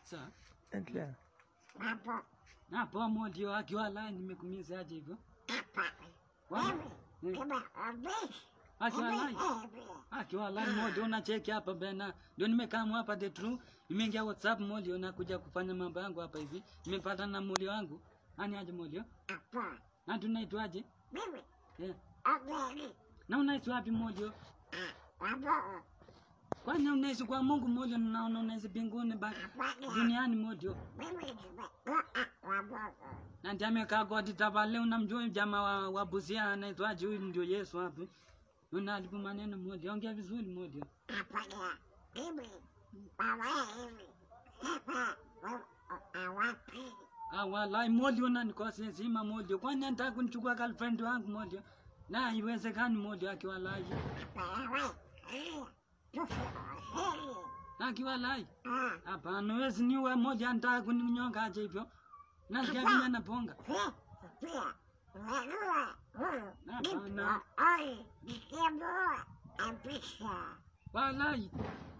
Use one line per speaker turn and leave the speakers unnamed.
Sawa.
Endelea.
Hapo.
Na poa modio akiwa lai nimekumiza aje hivyo.
Hapa.
Wa-
Wewe.
eh,
Kama obeshi.
Akiwa lai. Akiwa lai modio unacheki hapa bena. Ndio nimekaa hapa the true. Nimeingia WhatsApp modio na kuja kufanya mambo yangu hapa hivi. Nimepata na mulio wangu. Ani aje modio?
Hapo.
Na tunaitwaje?
Mimi.
Yeah.
Obeshi.
Na unaishi wapi modio?
Hapo.
Kwani unaishi kwa Mungu modio na naona unaishi mbinguni ba
Hapana.
duniani modio.
Mimi nimekuwa hapo.
Na ndiye amekaa godi tabale unamjua jamaa wa, wa Busia anaitwaje huyu ndio Yesu hapo. Unalipu maneno modio. Ongea vizuri modio.
Hapana. Mimi. Baba hivi. Hapa. Awapi.
Ah, walai modio na nikose sima modio. Kwani anataka kunichukua girlfriend wangu modio? Na haiwezekani modio akiwa lai.
Hapa. Eh. Tufu. Heri.
Akiwa lai.
Ah.
Hapana, wewe si niwe moja anataka kuninyonga aje hivyo. Nasikia
Hapa.
vile naponga.
Pia. Pia. Unajua. Huyu.
Hapana.
Nipo. Oi. Nikiambiwa. Ampisha.
Walai.